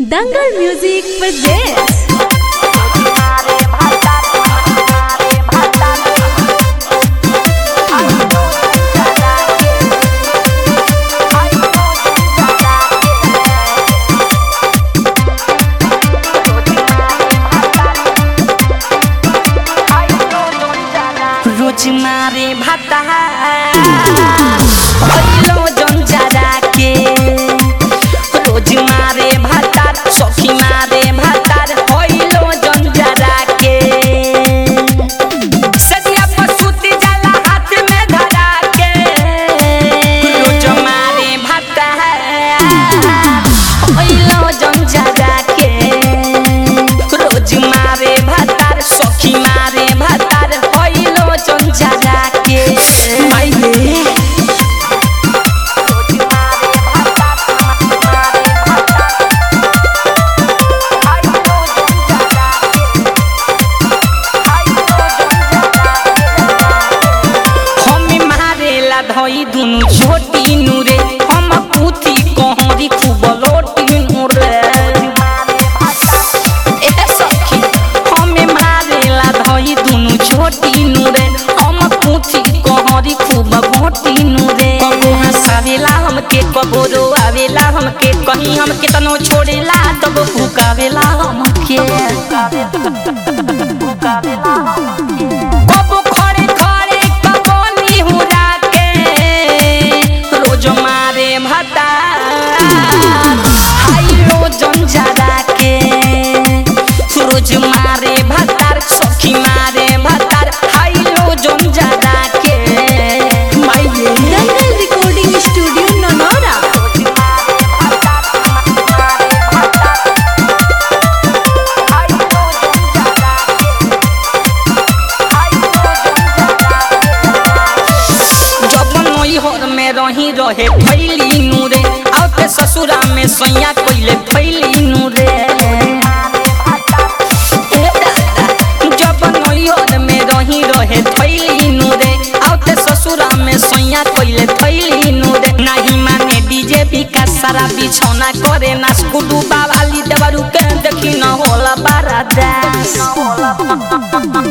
दंगल music presents रोज मारे भाता पहिलो जन जरा के रोज मारे भातार सखी मारे भातार पहिलो जन जरा के सदिया पर सूती जाला हाथ में धरा के रोज मारे भाता पहिलो जन जरा के रोज मारे भातार सखी मारे भातार पहिलो जन जरा के माइले हम मारेला धई दुनु छोटी नूरे हम पुथी कहरी खूब लोटी नूरे ए सखी हम मारेला धई दुनु छोटी नूरे हम पुथी कहरी खूब घोटी नूरे कबो हंसावेला हमके कबो रोआवेला हमके कहीं हमके तनो छोड़ेला तब फुकावेला हमके कबो खड़े खड़े कबो निहुरा के रोज मारे भता हाय रोज जरा के रोज मारे भतार सखी मारे भतार हाय रोज जरा के माइये दंगल रिकॉर्डिंग स्टूडियो ननौरा जब नई हर में रही रहे फैली नूरे आते ससुरा में सैया कोइले फैली नूरे ए दादा, जब नई हर में रही रहे फैली नूरे आते ससुरा में सैया कोइले फैली नूरे नहीं माने डीजे भी का सारा बिछौना करे ना स्कूडू बावाली देवरू के देखी न होला बारा दास